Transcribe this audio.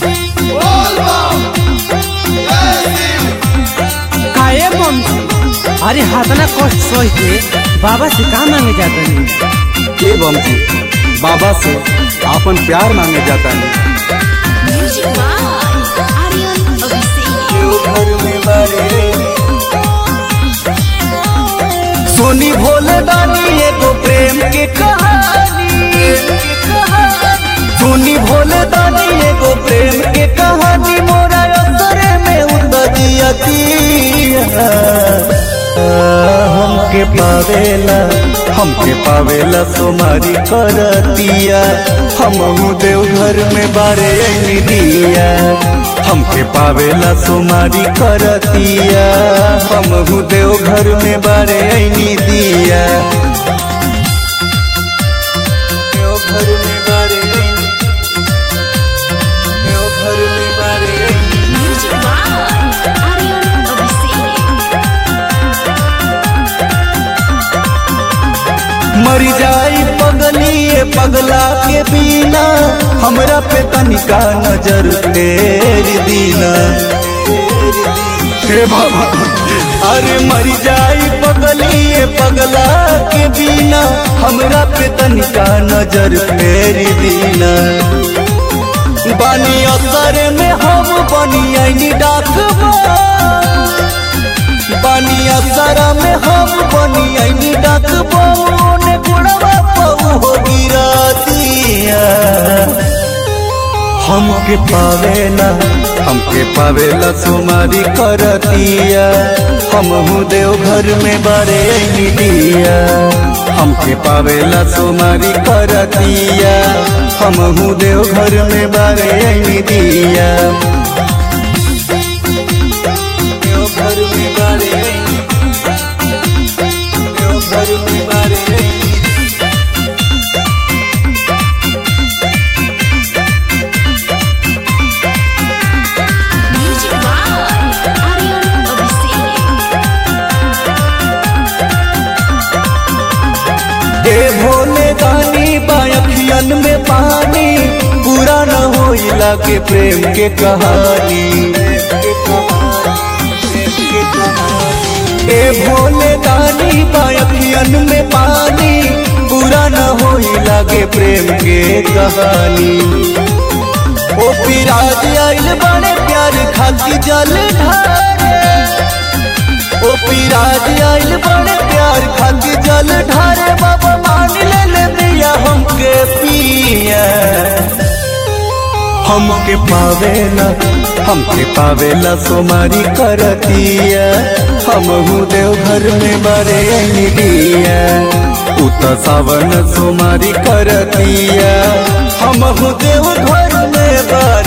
काहे बम अरे हाथना कष्ट सह के बाबा से का मांगे जाता नहीं के बम जी बाबा से आपन प्यार मांगे जाता है Music by Aryan Abhishek. सोनी भोले दानी एगो प्रेम के कहानी सोनी भोले दानी एगो प्रेम के कहानी मोरा असरे में उतरियती हमके पावेला हमके पावेला सोमारी करतिया हम देवघर में बारे ऐनी दिया हमके पावेला सोमारी करतिया हम देवघर में बारे ऐनी दिया देवघर में बारे ऐनी देवघर में बारे ऐनी Music by Aryan Abhishek. मर जाई पगली ये पगला के बिना हमरा पे तनिका नजर तेरी दीना हे बाबा अरे मर जाई पगली ये पगला के बिना हमरा पे तनिका नजर तेरी दीना बानी असर में हम बनी आईनी डाकबा बानिया सारा में हम बनी आईनी डाक ने गुड़वा पऊ हो गिरा दिया हमके पावेला हमके पावेला सुमारी करतिया हम देवघर में बारे आईनी दिया हमके पावेला सुमारी करतिया हम देवघर में बारे आईनी दिया देवघर में बारे आईनी देवघर में बारे आईनी Music by Aryan Abhishek. ए भोले दानी बायखियन में पानी पूरा न होइला के प्रेम के कहानी ए भोले दानी बायखियन में पानी पूरा न होइला के प्रेम के कहानी ओ पिराज आइल बड़े प्यार खाकी जल ढारे ओ पिराज आइल बड़े प्यार खाती जल ढारे बाबा मान ले ले दिया हमके पिया हमके पावेला हमके पावेला सोमारी करतिया हम देवघर में बारे आईनी दिया उत सावन सोमारी करतिया हम देवघर में बारे